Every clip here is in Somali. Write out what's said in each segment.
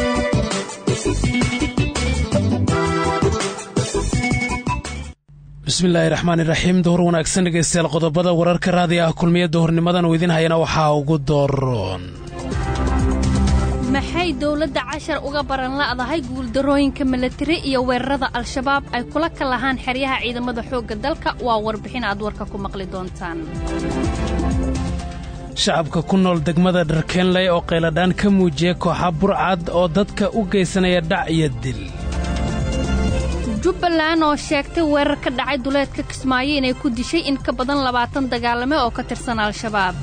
bismillaahi raxmaani raxiim duhur wanaagsan dhegaystayaal qodobada wararka raadiga ah kulmiya duhurnimadan uu idin hayana waxaa ugu dooroon maxay dowladda cashar uga baran la'dahay guuldarrooyinka milatari iyo weerarada al-shabaab ay kula ka lahaan xeryaha ciidamada xoogga dalka waa warbixin aad warka ku maqli doontaan shacabka ku nool degmada dharkeenley oo qayladhaan ka muujiyey kooxa burcad oo dadka u geysanaya dhac iyo dil jubbaland oo sheegtay weerar ka dhacay duleedka kismaayo inay ku dishay in ka badan labaatan dagaalame oo ka tirsan al-shabaab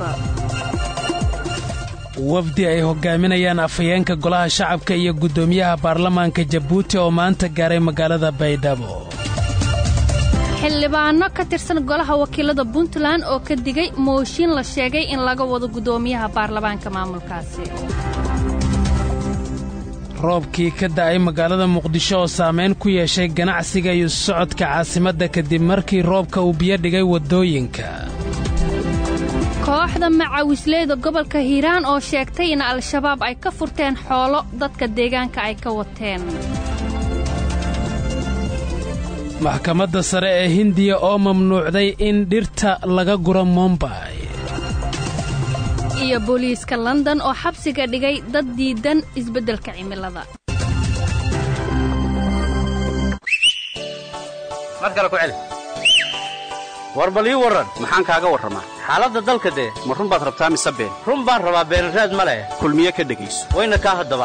wafdi ay hoggaaminayaan afhayeenka golaha shacabka iyo guddoomiyaha baarlamaanka jabuuti oo maanta gaaray magaalada baydhabo xildhibaanno ka tirsan golaha wakiilada puntland oo ka digay mooshin la sheegay in laga wado guddoomiyaha baarlamaanka maamulkaasi roobkii ka da'ay magaalada muqdisho oo saamayn ku yeeshay ganacsiga iyo socodka caasimadda kadib markii roobka uu biyo dhigay waddooyinka kooxda macawisleyda gobolka hiiraan oo sheegtay in al-shabaab ay ka furteen xoolo dadka deegaanka ay ka wateen maxkamadda sare ee hindiya oo mamnuucday in dhirta laga guro mombay iyo booliiska london oo xabsiga dhigay dad diidan isbeddelka cimilada mar kale ku celi war bal ii warran maxaan kaaga warramaa xaaladda dalka dee ma run baad rabtaa mise been run baan rabaa beenraad ma leh kulmiye ka dhegayso wayna kaa haddaba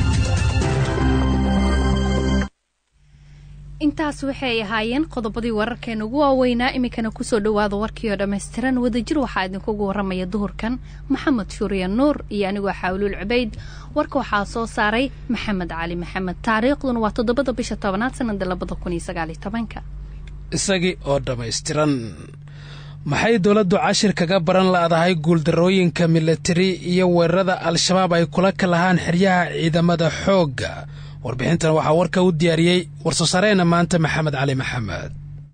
intaas waxay ahaayeen qodobadii wararkeena ugu waaweynaa iminkana kusoo dhowaada warkii oo dhammaystiran wadajir waxaa idinkugu warramaya duhurkan maxamed shuuriya nuur iyo anigoo xaawluul cubayd warka waxaa soo saaray maxamed cali maxamed taariikhduna waa toddobada bisha tobanaad sannada labada kun iyo sagaaliyo tobanka isagii oo dhammaystiran maxay dowladdu cashir kaga baran la'dahay guuldarrooyinka milatari iyo weerarada al-shabaab ay kula ka lahaan xeryaha ciidamada xoogga warbixintan waxaa warka u diyaariyey war-soo-saareenna maanta maxamed cali maxamed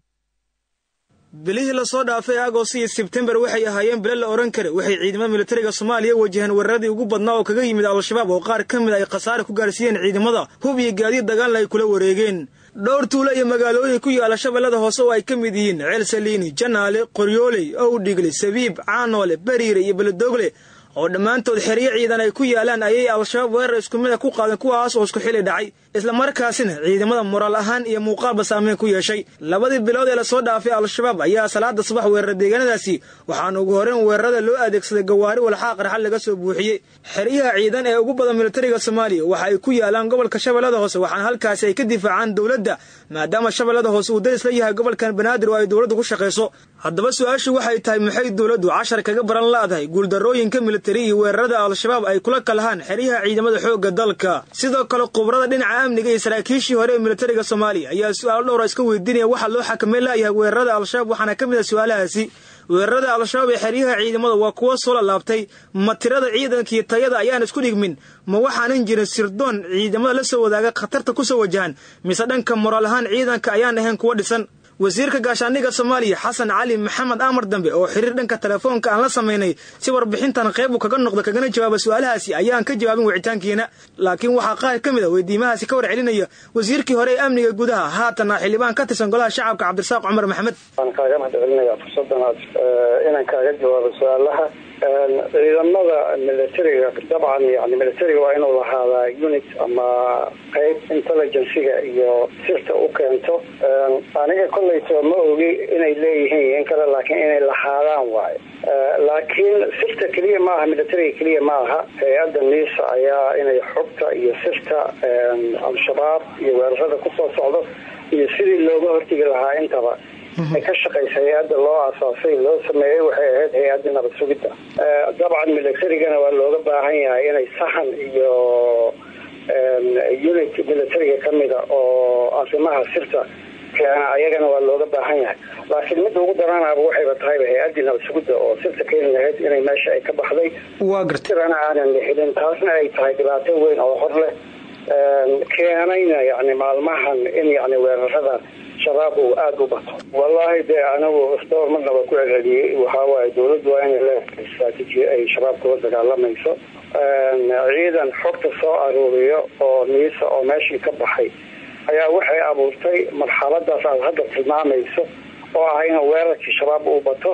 bilihii lasoo dhaafay agost iyo sebtembar waxay ahaayeen bilo la odhan kara waxay ciidamada militariga soomaaliya wajaheen weeraradii ugu badnaa oo kaga yimid al-shabaab oo qaar ka mid ay khasaare ku gaarsiiyeen ciidamada hub iyo gaadiid dagaalna ay kula wareegeen dhowr tuulo iyo magaalooyin ku yaala shabeellada hoose oo ay ka mid yihiin ceel saliini janaale qoryooley owdhigle sabiib caanoole bariire iyo beledoogle oo dhammaantood xeryo ciidan ay ku yaalaan ayay al-shabaab weerar isku mid a ku qaadeen kuwaas oo isku xili dhacay islamarkaasina ciidamada moraal ahaan iyo muuqaalba saameyn ku yeeshay labadii bilood ee lasoo dhaafay al-shabaab ayaa salaada subax weerara deegaanadaasi waxaana ugu horreyn weerarada loo adeegsaday gawaari walxaa qarxal laga soo buuxiyey xeryaha ciidan ee ugu badan militariga soomaaliya waxa ay ku yaalaan gobolka shabeellada hoose waxaana halkaasi ay ka difaacaan dowladda maadaama shabeellada hoose uu daris la yahay gobolkan banaadir oo ay dowladdu ku shaqayso haddaba su-aashu waxay tahay maxay dowladdu cashar kaga baran la'dahay guuldarrooyinka militari iyo weerarada al-shabaab ay kula kalahaan xeryaha ciidamada xoogga dalka sidoo kale khubrada dhinaca amniga iyo saraakiishii hore ee militariga soomaaliya ayaa su-aalo dhowra iska weydiinaya waxaa loo xakameyn la'yahay weerarada al-shabaab waxaana ka mid ah su-aalahaasi weerarada al-shabaab ee xeryaha ciidamada waa kuwo soo lalaabtay ma tirada ciidanka iyo tayada ayaan isku dhigmin ma waxaanan jirin sirdoon ciidamada la soo wadaaga khatarta ku soo wajahan mise dhanka moraal ahaan ciidanka ayaan ahayn kuwo dhisan wasiirka gaashaandhigga soomaaliya xasan cali maxamed amar dambe oo xiriir dhanka telefoonka aan la samaynay si warbixintan qayb uu kaga noqdo kagana jawaaba su-aalahaasi ayaan ka jawaabin wicitaankiina laakiin waxaa qaar ka mid a weydiimahaasi ka war celinaya wasiirkii hore ee amniga gudaha haatana xildhibaan ka tirsan golaha shacabka cabdirasaaq cumar maxamed waan kaaga mahad celinaya fursadanaad inaan kaaga jawaabo su-aalaha ciidamada militariga dabcan yani militariga waa inuu lahaadaa unit ama qayb intelligenciga iyo sirta u keento aniga kolleyto ma ogi inay leeyihiin in kale laakiin inay lahaadaan waayo laakiin sirta keliya ma aha militariga keliya ma aha hay-adda niisa ayaa inay xogta iyo sirta al-shabaab iyo weerarada kusoo socdo iyo sidii looga hortegi lahaa intaba ay ka shaqaysa hay-adda loo aasaasay loo sameeyey waxay ahayd hay-adda nabad sugidda dabcan militarigana waa looga baahan yahay inay sahan iyo unit militariga kamida oo arrimaha sirta keena ayagana waa looga baahan yahay laakiin midda ugu daranaaba waxayba tahayba hay-addii nabad sugidda oo sirta keeni lahayd inay meesha ay ka baxday waa garta sirana aanan la helin taasna ay tahay dhibaato weyn oo hor leh keenayna yani maalmahan in yani weerarada shabaab uu aada u bato wallahi dee anigu dhowr marna waa ku celceliyey waxawaaye dawladdu waa inay leedahay istraatiiji ay shabaab kula dagaalamayso ciidan xogta soo aruuriyo oo niisa oo meeshii ka baxay ayaa waxay abuurtay marxaladaas aad hadda tilmaamayso oo ah in weerarkii shabaab uu bato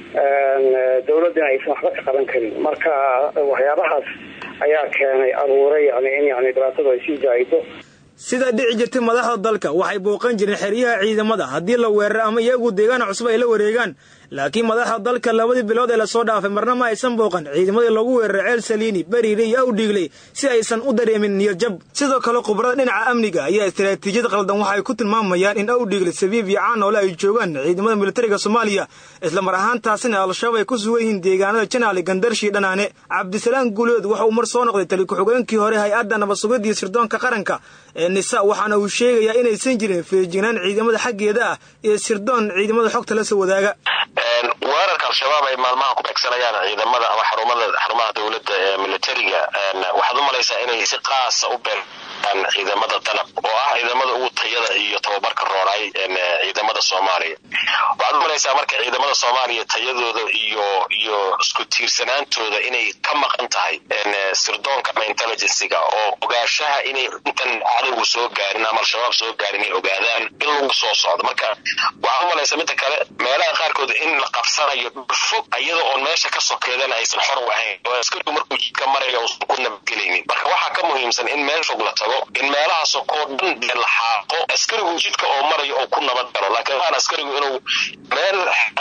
dawladdina aysan waxba ka qaban karin marka waxyaabahaas ayaa keenay abuuray yani in yani dhibaatadu ay sii jaahido sida dhici jirtay madaxda dalka waxay booqan jireen xeryaha ciidamada haddii la weeraro ama iyagu deegaana cusub ay la wareegaan laakiin madaxda dalka labadii bilood ee lasoo dhaafay marna ma aysan booqan ciidamadii lagu weeraray ceel saliini beriire iyo awdhiigley si aysan u dareemin niyadjab sidoo kale khubarada dhinaca amniga ayaa istaraatiijiyad qaldan waxay ku tilmaamayaan in awdhiigle sabiib iyo caanoole ay joogaan ciidamada militariga soomaaliya islamar ahaantaasina al-shabaab ay ku sugan yihiin deegaanada janaali gandarshii dhanaane cabdisalaam guuleed waxa uu mar soo noqday tali ku-xigeenkii hore hay-adda nabadsugadii sirdoonka qaranka ee nisa waxaana uu sheegayaa inaysan jirin feejignaan ciidamada xaggeeda ah iyo sirdoon ciidamada xogta la soo wadaaga weerarka al-shabaab ay maalmaha ku beegsanayaan ciidamada ama xarumada xarumaha dowladda ee militariga waxaad u malaysaa inay si qaasa u beeraan ciidamada danab oo ah ciidamada ugu tayada iyo tababarka roonay ciidamada soomaaliya waxaad u malaysaa marka ciidamada soomaaliya tayadooda iyo iyo isku tiirsanaantooda inay ka maqan tahay sirdoonka ama intelligencyga oo ogaashaha inay intan cadowgu soo gaarin ama al-shabaab soo gaarin inay ogaadaan in lagu soo socdo marka waxaad u malaysaa midda kale meelaha qaarkood in la qabsanayo dhulfog iyada oon meesha ka sokeedana aysan xor u ahayn oo askarigu markuu jidka maraya uusan ku nabadgelaynin marka waxaa ka muhiimsan in meel fog la tago in meelaha sokoo dhan dee la xaaqo askarigu jidka oo marayo oo ku nabad galo laakiin waan askarigu inuu meel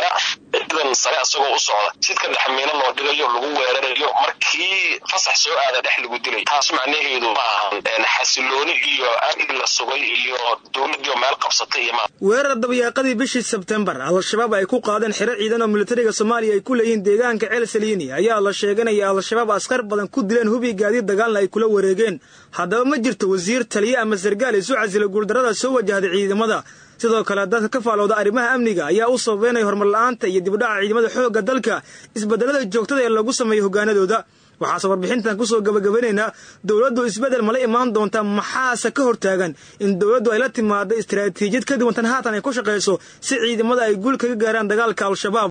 ciidan sare asagoo u socda jidka dhexmiino loo dhigayo lagu weerarayo markii fasax soo aada dhex lagu dilay taas macnaheedu ma ahan xasilooni iyo amni la sugay iyo dowladdiio meel qabsatay iyo ma weerar dabyaaqadii bishii sebtembar al-shabaab ay ku qaadeen xiro ciidan oo militariga soomaaliya ay ku leeyihiin deegaanka ceel saliini ayaa la sheeganaya al-shabaab askar badan ku dileen hubi gaadiid dagaalna ay kula wareegeen haddaba ma jirto wasiir taliye ama sargaal isu casila guuldarrada soo wajahday ciidamada sidoo kale dadka ka faalowda arrimaha amniga ayaa u sababeynaya horumar la-aanta iyo dibudhaca ciidamada xoogga dalka isbedelada joogtada ee lagu sameeyo hogaanadooda waxaase warbixintan kusoo gabagabanaynaa dowladdu isbedel mala imaan doonta maxaase ka hortaagan in dowladdu ay la timaado istaraatiijiyad ka duwantan haatan ay ku shaqayso si ciidamada ay guul kaga gaaraan dagaalka al-shabaab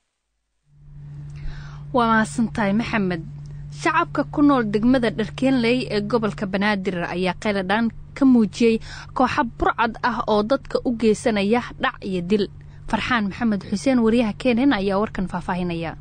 waa mahadsantahay maxamed shacabka ku nool degmada dharkeenley ee gobolka banaadir ayaa qayladhaan ka muujiyey kooxa burcad ah oo dadka u geysanaya dhac iyo dil farxaan maxamed xuseen wariyaha keenan ayaa warkan faahfaahinaya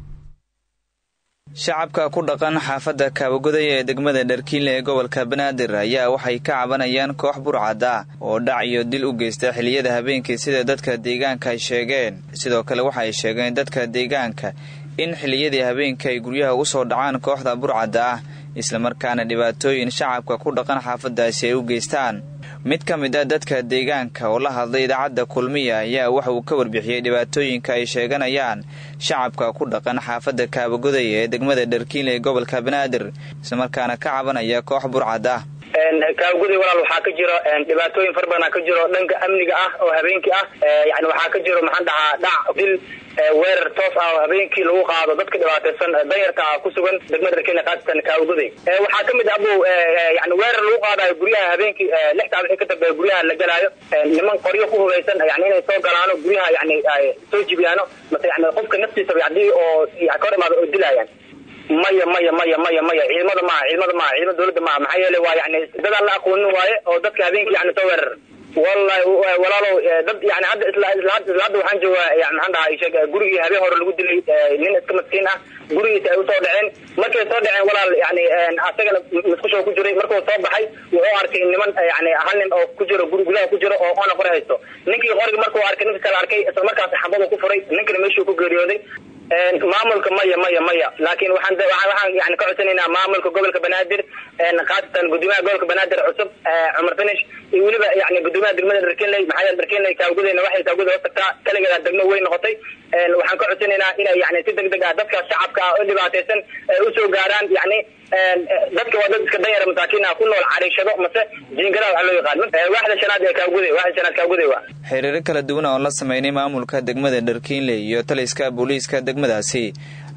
shacabka ku dhaqan xaafadda kaabagoday ee degmada dharkiinle ee gobolka banaadir ayaa waxay ka cabanayaan koox burcad ah oo dhac iyo dil u geysta xiliyada habeenkii sida dadka deegaanka ay sheegeen sidoo kale waxay sheegeen dadka deegaanka in xilliyadii habeenka ay guryaha u soo dhacaan kooxda burcadda ah islamarkaana dhibaatooyin shacabka ku dhaqan xaafaddaasi ay u geystaan mid ka mid a dadka deegaanka oo la hadlay idaacadda kulmiya ayaa waxa uu ka warbixiyey dhibaatooyinka ay sheeganayaan shacabka ku dhaqan xaafadda kaabagoday ee degmada dharkiinle ee gobolka banaadir islamarkaana ka cabanaya koox burcad ah kaabagoday walaal waxaa ka jiro dhibaatooyin fara badan ka jiro dhanka amniga ah oo habeenkii ah yani waxaa ka jiro maxaan dhahaa dhac dil weerar toos ah oo habeenkii lagu qaado dadka dhibaataysan danyarka ah ku sugan degmada dharkiinle khaasatan kaabagoday waxaa ka mid abow yani weerar lagu qaadayo guryaha habeenkii lix saac wixii ka dambeeya guryaha la galaayo niman qoryo ku hubaysan yani inay soo galaano guryaha yani soo jibiyaano mase yani qofka naftiisaba hadii oo ka hor imaado oo dilaayaan maya maya maya maya maya ciidamada maaha ciidamada maaha ciidamada dowladda maaha maxaa yeele waa yani dadaan la aqoonin waaye oo dadka habeenkii yani soo weerar wallahi walaalow dad yani hadda isla isla isla hadda waxaan joogaa yani maxaan dhahaa sheeg gurigii habeen hore lagu dilay nin iska maskiin ah gurigiisa ay usoo dhaceen markay soo dhaceen walaal yani asagana musqusho ku jiray markuu soo baxay wuxuu arkay niman yani hal nin oo ku jiro guri gudaha ku jiro oo oona qori haysto ninkii qoriga markuu arkay ninka kale arkay isla markaas xabadu ku furay ninkana meeshuu ku geeriyooday maamulka maya maya maya laakiin waxaan waxaan yani ka codsanaynaa maamulka gobolka banaadir khaasatan gudoomiyaha gobolka banaadir cusub cumar finish iyo weliba yani gudoomiyaha degmada dharkenley maxaa yeele dharkenley kaawgudayna waxay kaawguday hoos tagtaa kaligeeda degmo weyn noqotay waxaan ka codsanaynaa inay yani si deg deg ah dadka shacabka ah oo dhibaataysan usoo gaaraan yani dadka waa dad iska danyara masaakiin ah ku nool cariishado mase jiingadaha waxa loo yaqaan waaxda shanaad ee kaawguday waaxda shanaad kaawguday waa xiriiro kala duwan oo la sameynay maamulka degmada dharkiinley iyo taliska booliiska degmadaasi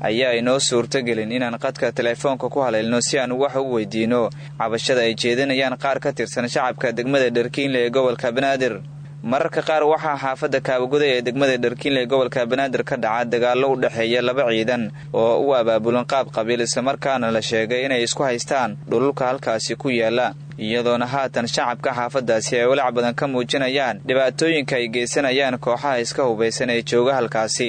ayaa inoo suurtogelin inaan qadka teleefoonka ku haleelno si aan wax u weydiino cabashada ay jeedinayaan qaar ka tirsan shacabka degmada dharkiinle ee gobolka banaadir mararka qaar waxaa xaafadda kaabaguday ee degmada dharkiinle ee gobolka banaadir ka dhaca dagaallo u dhexeeya laba ciidan oo u abaabulan qaab qabiil islamarkaana la sheegay inay isku haystaan dhululka halkaasi ku yaala iyadoona haatan shacabka xaafaddaasi ay walaac badan ka muujinayaan dhibaatooyinka ay geysanayaan kooxaha iska hubaysan ee jooga halkaasi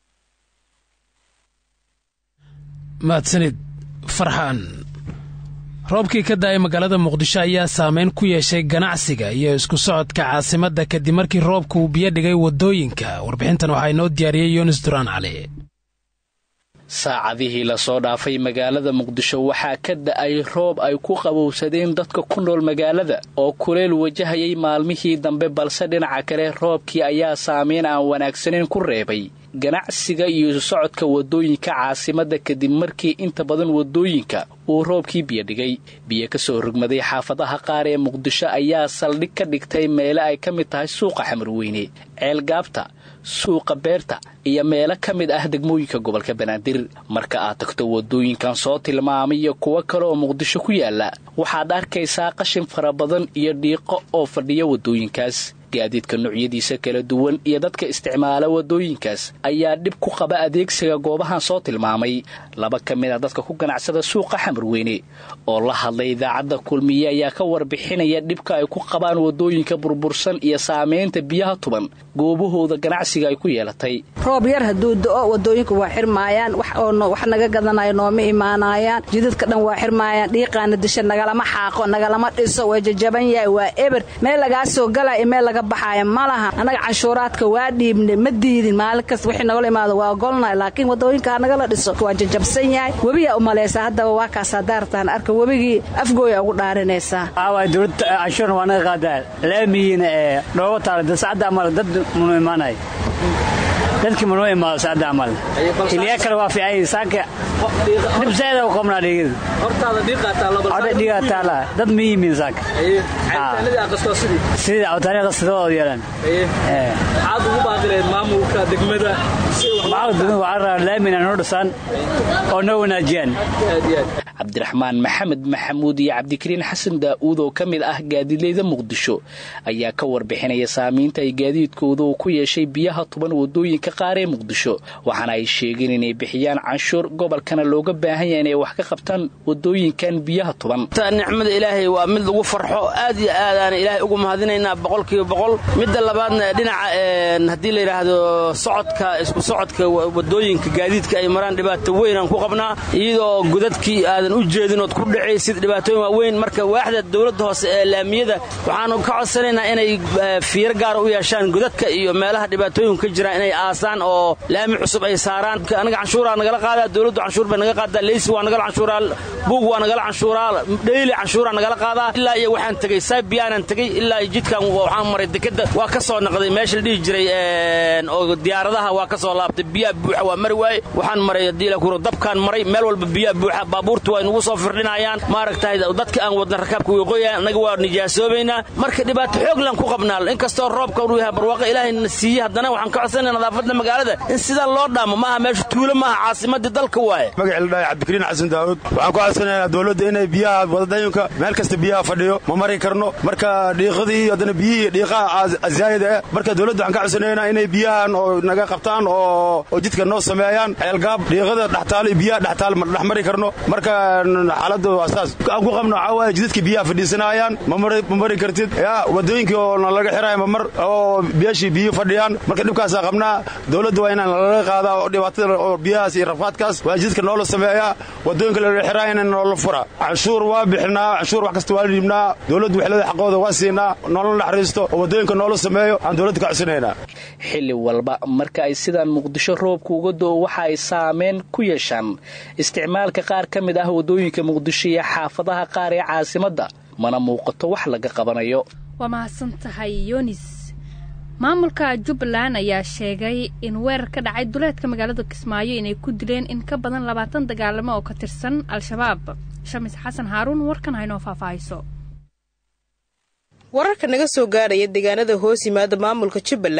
mahadsanid farxaan roobkii ka da-ay magaalada muqdisho ayaa saameyn ku yeeshay ganacsiga iyo isku socodka caasimadda kadib markii roobka uu biyo dhigay waddooyinka warbixintan waxaa inoo diyaariyey yunis duraan cali saacadihii lasoo dhaafay magaalada muqdisho waxaa ka da-ay roob ay ku qabowsadeen dadka ku nool magaalada oo kuleel wajahayay maalmihii dambe balse dhinaca kale roobkii ayaa saameyn aan wanaagsaneyn ku reebay ganacsiga iyo isu socodka waddooyinka caasimadda kadib markii inta badan waddooyinka uu roobkii biyo dhigay biyo ka soo rogmaday xaafadaha qaar ee muqdisho ayaa saldhig ka dhigtay meele ay ka mid tahay suuqa xamarweyne ceelgaabta suuqa beerta iyo meelo ka mid ah degmooyinka gobolka banaadir marka aad tagto waddooyinkan soo tilmaamay iyo kuwo kale oo muqdisho ku yaala waxaad arkaysaa qashin fara badan iyo dhiiqo oo fadhiya waddooyinkaas gaadiidka noocyadiisa kala duwan iyo dadka isticmaala waddooyinkaas ayaa dhib ku qaba adeegsiga goobahan soo tilmaamay laba ka mid a dadka ku ganacsada suuqa xamarweyne oo la hadlay idaacadda kulmiye ayaa ka warbixinaya dhibka ay ku qabaan waddooyinka burbursan iyo saamaynta biyaha tuban goobahooda ganacsiga ay ku yeelatay roob yar hadduu do-o waddooyinku waa xirmaayaan wax naga gadanayo nooma imaanaayaan jidadka dhan waa xirmaayaan dhiiqaana disha nagalama xaaqo nagalama dhiso waa jajaban yahay waa eber meel lagaa soo galaya meel laga baxaaya ma laha annaga canshuuraadka waa dhiibne ma diidin maalin kasta wixii nagala imaado waa golnay laakiin waddooyinka nagala dhiso waa jajabsan yahay webiyaa u malaysaa haddaba waa kaasaa daartaan arka webigii afgooya ugu dhaarinaysaa aawaay dowladda canshuurna waa naga qaadaa laamiyiina ee dhooba taala dasacadda amal dad munu imaanay dadkii manoo imaado saacadda amal xiliya kale waa fiican saanka dhibseeda u qabnaa dhiigada dhiigaa taala dad ma yimin saanka sidii awtaaniya qastadooda yeelan maxaad ugu baaqileed maamulka degmada maamulka degmada waxaa rabaa laamina noo dhisaan oo noo wanaajiyaan cabdiraxmaan maxamed maxamuud iyo cabdikariin xasan daa'uud oo ka mid ah gaadiidleyda muqdisho ayaa ka warbixinaya saamaynta ay gaadiidkooda uu ku yeeshay biyaha tuban waddooyinka qaar ee muqdisho waxaana ay sheegeen inay bixiyaan canshuur gobolkana looga baahan yahay inay wax ka qabtaan waddooyinkan biyaha tuban nicmada ilaahay waa mid lagu farxo aad iyo aadaana ilaahay ugu mahadinaynaa boqolkiiba boqol midda labaadna dhinaca haddii la yidhaahdo socodka isku socodka waddooyinka gaadiidka ay maraan dhibaato weynaan ku qabnaa iyadoo godadkii aadan u jeedin ood ku dhacaysid dhibaatooyin waaweyn marka waaxda dowladda hoose ee laamiyada waxaanu ka codsanaynaa inay fiiro gaara u yeeshaan godadka iyo meelaha dhibaatooyinku ka jiraan inay aasaan oo laami cusub ay saaraan anaga canshuuraa nagala qaadaa dowladdu canshuur bay naga qaadaa leysi waa nagala canshuuraa buug waa nagala canshuuraa dheyli canshuuraa nagala qaadaa ilaa iyo waxaan tegey saybiyaanan tegey ilaa iyo jidkan waxaan maray dekeda waa ka soo naqday meesha la dhihi jiray oo diyaaradaha waa ka soo laabtay biyaha buuxa waa mari waaye waxaan maray haddii la kuro dabkaan maray meel walba biyaha buuxa baabuurtu waa inugu soo firdhinayaan maaragtahay dadka aan wadna rakaabka waqooyaan annaga waa nijaasoobaynaa marka dhibaato xooglan ku qabnaa inkastoo roobka uu yahay barwaaqo ilaahayna siiyey haddana waxaan ka codsanaya nadaafadda magaalada in sidaa loo dhaamo maaha meesha tuulo maaha caasimadii dalka waaye magaci la dhahay cabdikariin xasan daawud waxaan ku codsanayaa dowladda inay biyaha wadadayunka meel kasta biyaha fadhiyo ma mari karno marka dhiiqadii haddana biyihii dhiiqaha zaayida eh marka dowladda waxaan ka codsanaynaa inay biyahan oo naga qabtaan oo oo jidka noo sameeyaan ceelgaab dhiiqada dhextaalo iyo biyaha dhextaal ma dhex mari karno marka xaaladda waa saas aan ku qabno waxaa waaye jidadka biyaha fadhiisanayaan ma mari kartid yaa wadooyinkii oo nalaga xiraya mamar oo biyashii biyo fadhiyaan marka dhibkaasaa qabnaa dowladda waa inaan lalaga qaadaa oo dhibaatada oo biyahaas iyo rafaadkaas waa jidadka noola sameeyaa wadooyinka lalaga xiraya in noola fura canshuur waa bixinaa canshuur wax kasta waa dhiibnaa dowladda waxlada xaqooda waa siinaa noola naxariisto oo wadooyinka noola sameeyo aan dowladda ka codsanaynaa xilli walba marka ay sidaan muqdisho roobka uga do-o waxa ay saameyn ku yeeshaan isticmaalka qaar ka mid ah waddooyinka muqdisho iyo xaafadaha qaar ee caasimadda mana muuqato wax laga qabanayo waa mahadsan tahay yonis maamulka jubbaland ayaa sheegay in weerar ka dhacay duleedka magaalada kismaayo inay ku dileen in ka badan labaatan dagaalamo oo ka tirsan al-shabaab shamis xasan haaruun warkan haynoo faahfaahayso wararka naga soo gaadhaya deegaanada hoos yimaada maamulka jubbaland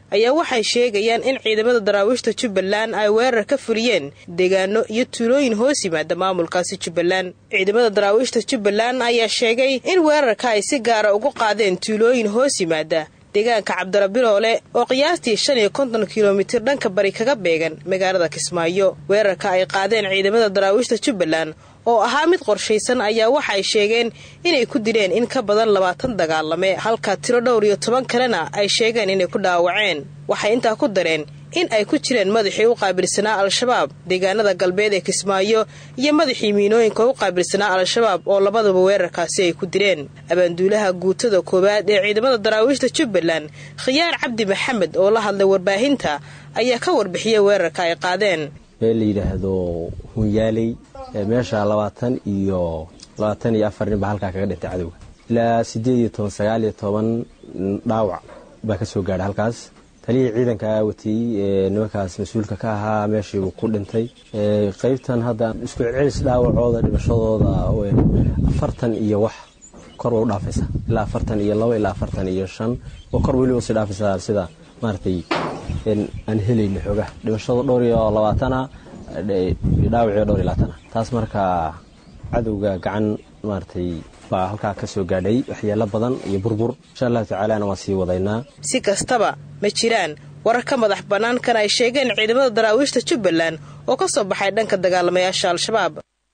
ayaa waxay sheegayaan in ciidamada daraawiishta jubbaland ay weerar ka fuliyeen deegaano iyo tuulooyin hoos yimaada maamulkaasi jubbaland ciidamada daraawiishta jubbaland ayaa sheegay in weerarka ay si gaara ugu qaadeen tuulooyin hoos yimaada deegaanka cabdirabiroole oo qiyaastii shan iyo konton kilomitir dhanka bari kaga beegan magaalada kismaayo weerarka ay qaadeen ciidamada daraawiishta jubbaland oo ahaa mid qorshaysan ayaa waxa ay sheegeen inay ku dileen in ka badan labaatan dagaalame halka tiro dhowr iyo toban kalena ay sheegeen inay ku dhaawaceen waxay intaa ku dareen in ay ku jireen madaxii u qaabilsanaa al-shabaab deegaanada galbeed ee kismaayo iyo madaxii miinooyinka u qaabilsanaa al-shabaab oo labadaba weerarkaasi ay ku dileen abaanduulaha guutada koowaad ee ciidamada daraawiishta jubbaland khiyaar cabdi maxamed oo la hadlay warbaahinta ayaa ka warbixiyay weerarka ay qaadeen meel la yidhaahdo hunyaaley meesha labaatan iyo labaatan iyo afar nin baa halkaa kaga dhintay cadowga ilaa siddeed iyo toban sagaal iyo toban dhaawac baa ka soo gaadhay halkaas taliyii ciidanka watiyey ee nimankaas mas-uulka ka ahaa meeshii uu ku dhintay qaybtan hadda isku celis dhaawacooda dhimashadooda afartan iyo wax kor waa u dhaafaysa ilaa afartan iyo labo ilaa afartan iyo shan oo kor weliba usii dhaafaysa sida maaragtay aan helayna xoogaha dhimashada dhowr iyo labaatana dhaawacii dhowr iyo labaatana taas markaa cadowga gacan maaragtay baa halkaa ka soo gaadhay waxyeelo badan iyo burbur insha allahu tacaalana waan sii wadaynaa si kastaba ma jiraan warar ka madax bannaan kan ay sheegeen ciidamada daraawiishta jubbaland oo ka soo baxay dhanka dagaalamayaasha al-shabaab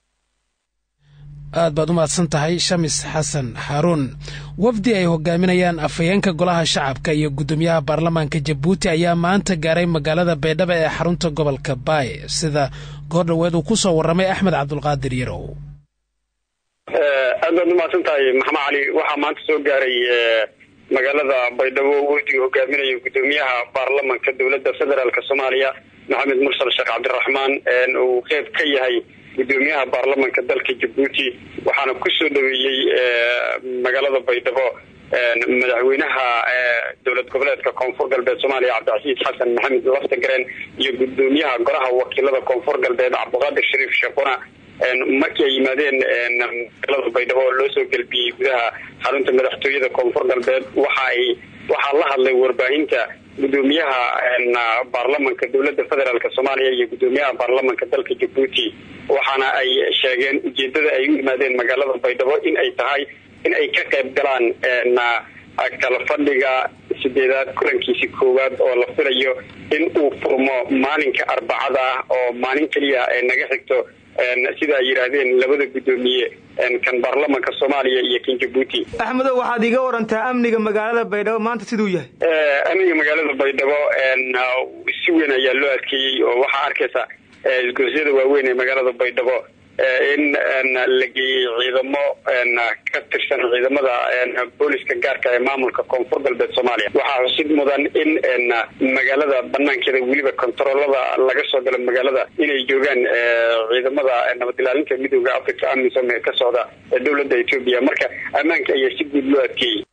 aad baad u mahadsan tahay shamis xasan xaaruun wafdi ay hogaaminayaan afhayeenka golaha shacabka iyo guddoomiyaha baarlamaanka jabuuti ayaa maanta gaaray magaalada baydhabo ee xarunta gobolka baay sida goordhoweed uu ku soo warramay axmed cabdulqaadir yarow aad baad umahadsan tahay maxamed cali waxaa maanta soo gaaray magaalada baydhabo wafdiga hogaaminaya guddoomiyaha baarlamanka dowladda federaalk soomaaliya maxamed mursal sheekh cabdiraxmaan uu qeyb ka yahay guddoomiyaha baarlamanka dalka jabuuti waxaana kusoo dhaweeyey magaalada baydhabo madaxweynaha dowlad goboleedka koonfur galbeed soomaaliya cabdicasiis xasan maxamed laftagareen iyo guddoomiyaha golaha wakiilada koonfur galbeed cabdiqaadir shariif sheekuna markii ay yimaadeen magaalada baydhabo oo loo soo gelbiyey gudaha xarunta madaxtooyada koonfur galbeed waxa ay waxaa la hadlay warbaahinta guddoomiyaha baarlamanka dowladda federaalk soomaaliya iyo guddoomiyaha baarlamanka dalka jabuuti waxaana ay sheegeen ujeedada ay u yimaadeen magaalada baydhabo in ay tahay in ay ka qayb galaan kala fadhiga sideedaad kulankiisi koowaad oo la filayo in uu furmo maalinka arbacada ah oo maalin keliya ay naga xigto sida ay yidhaahdeen labada guddoomiye kan baarlamanka soomaaliya iyo kan jabuuti axmedow waxaad iiga warantaa amniga magaalada baydhabo maanta siduu yahay amniga magaalada baydhabo si weyn ayaa loo adkeeyey oo waxaa arkaysa isgoosyada waaweyn ee magaalada baydhabo in la geeyey ciidamo ka tirsan ciidamada booliska gaarka ee maamulka koonfur galbeed soomaaliya waxaa xusid mudan in magaalada banaankeeda weliba kontaroolada laga soo galo magaalada inay joogaan ciidamada nabad ilaalinta midooda africa amisom ee ka socda dowladda etoobiya marka ammaanka ayaa si guud loo adkeeyey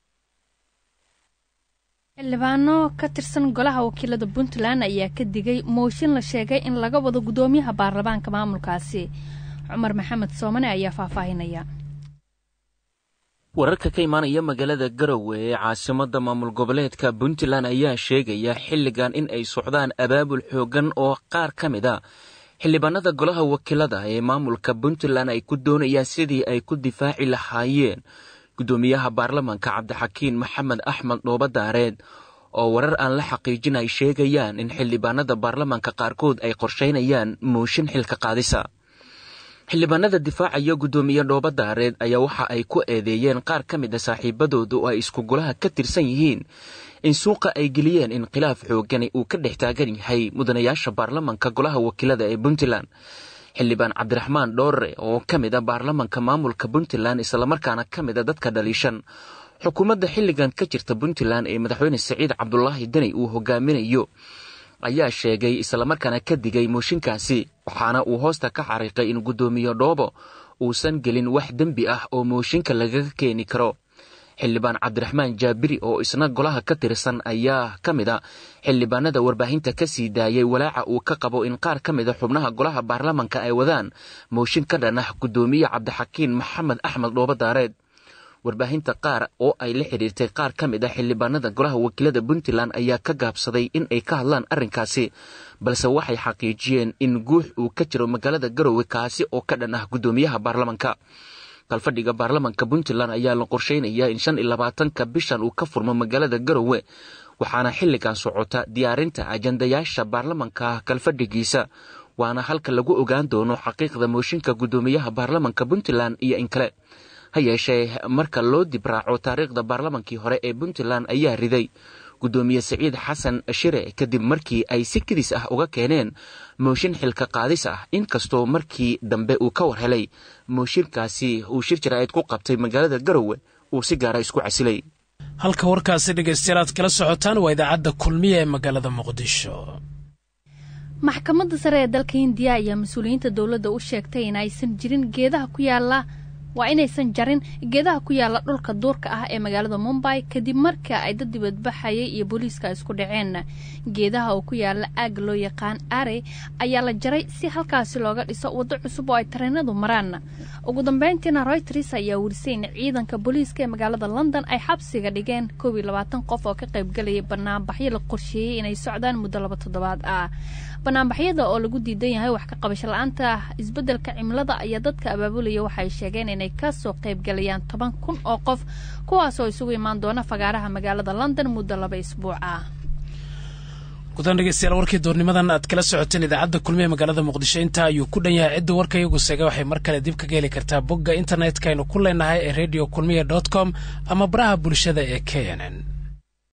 xildhibaano ka tirsan golaha wakiilada puntland ayaa ka digay mooshin la sheegay in laga wado guddoomiyaha baarlamaanka maamulkaasi cumar maxamed soomane ayaa faahfaahinaya wararka ka imaanaya magaalada garowe ee caasimada maamul goboleedka puntland ayaa sheegaya xilligan in ay socdaan abaabul xoogan oo qaar ka mid a xildhibaanada golaha wakiilada ee maamulka puntland ay ku doonayaan sidii ay ku difaaci lahaayeen guddoomiyaha baarlamanka cabdixakiin maxamed axmed dhoobadaareed oo warar aan la xaqiijin ay sheegayaan in xildhibaanada baarlamanka qaarkood ay qorshaynayaan mooshin xilka qaadisa xildhibaanada difaacaya guddoomiye dhoobadaareed ayaa waxa ay ku eedeeyeen qaar ka mid a saaxiibadooda oo ay isku golaha ka tirsan yihiin in suuqa ay geliyeen in khilaaf xoogani uu ka dhex taagan yahay mudanayaasha baarlamanka golaha wakiilada ee puntland xildhibaan cabdiraxmaan dhoore oo ka mid a baarlamanka maamulka puntland islamarkaana ka mid a dadka dhaliishan xukuumadda xilligan ka jirta puntland ee madaxweyne saciid cabdulaahi deni uu hogaaminayo ayaa sheegay islamarkaana ka digay mooshinkaasi waxaana uu hoosta ka xariiqay in guddoomiye dhoobo uusan gelin wax dembi ah oo mooshinka lagaga keeni karo xildhibaan cabdiraxmaan jaabiri oo isna golaha ka tirsan ayaa ka mid a xildhibaanada warbaahinta ka sii daayay walaaca uu ka qabo in qaar ka mid a xubnaha golaha baarlamanka ay wadaan mooshin ka dhan ah guddoomiye cabdixakiin maxamed axmed dhoobadaareed warbaahinta qaar oo ay la xidhiirtay qaar ka mid ah xildhibaanada golaha wakiilada puntland ayaa ka gaabsaday in ay ka hadlaan arrinkaasi balse waxay xaqiijiyeen in guux uu ka jiro magaalada garowe kaasi oo ka dhan ah guddoomiyaha baarlamanka kalfadhiga baarlamanka puntland ayaa la qorsheynayaa in shan iyo labaatanka bishan uu ka furmo magaalada garowe waxaana xilligan socota diyaarinta ajandayaasha baarlamanka kalfadhigiisa waana halka lagu ogaan doono xaqiiqda mooshinka guddoomiyaha baarlamanka puntland iyo in kale ha yeeshee marka loo dibraaco taariikhda baarlamankii hore ee puntland ayaa riday guddoomiye siciid xasan shire kadib markii ay si kedis ah uga keeneen mooshin xilka qaadis ah inkastoo markii dambe uu ka war helay mooshinkaasi uu shir jaraa'id ku qabtay magaalada garowe uu si gaara isku casilay halka warkaasi dhegaystayaal aad kala socotaan waa idaacadda kulmiya ee magaalada muqdisho maxkamadda sare ee dalka hindiya ayaa mas-uuliyiinta dowladda u sheegtay in aysan jirin geedaha ku yaala waa inaysan jarin geedaha ku yaala dhulka duurka ah ee magaalada mumbay kadib marka ay dad dibadbaxayay iyo booliiska isku dhaceen geedaha oo ku yaala aag loo yaqaan are ayaa la jaray si halkaasi looga dhiso waddo cusub oo ay tareenadu maraan ugu dambeyntiina royters ayaa werisay in ciidanka booliiska ee magaalada london ay xabsiga dhigeen koob iyo labaatan qof oo ka qaybgalayay banaanbaxyo la qorsheeyey inay socdaan muddo laba toddobaad ah banaanbaxyada oo lagu diidan yahay wax ka qabasho la-aanta isbeddelka cimilada ayaa dadka abaabulaya waxay sheegeen inay kasoo qaybgalayaan toban kun oo qof kuwaas oo isugu imaan doona fagaaraha magaalada london muddo laba isbuuc ah gudan dhegeystayaal warkii doornimadan aad kala socoteen idaacadda kulmiye magaalada muqdisho intaa ayuu ku dhan yahay cidda warka iyagu seega waxay mar kale dib kaga heli kartaa bogga internetka aynu ku leenahay ee radio kulmiye dot com ama baraha bulshada ee k n n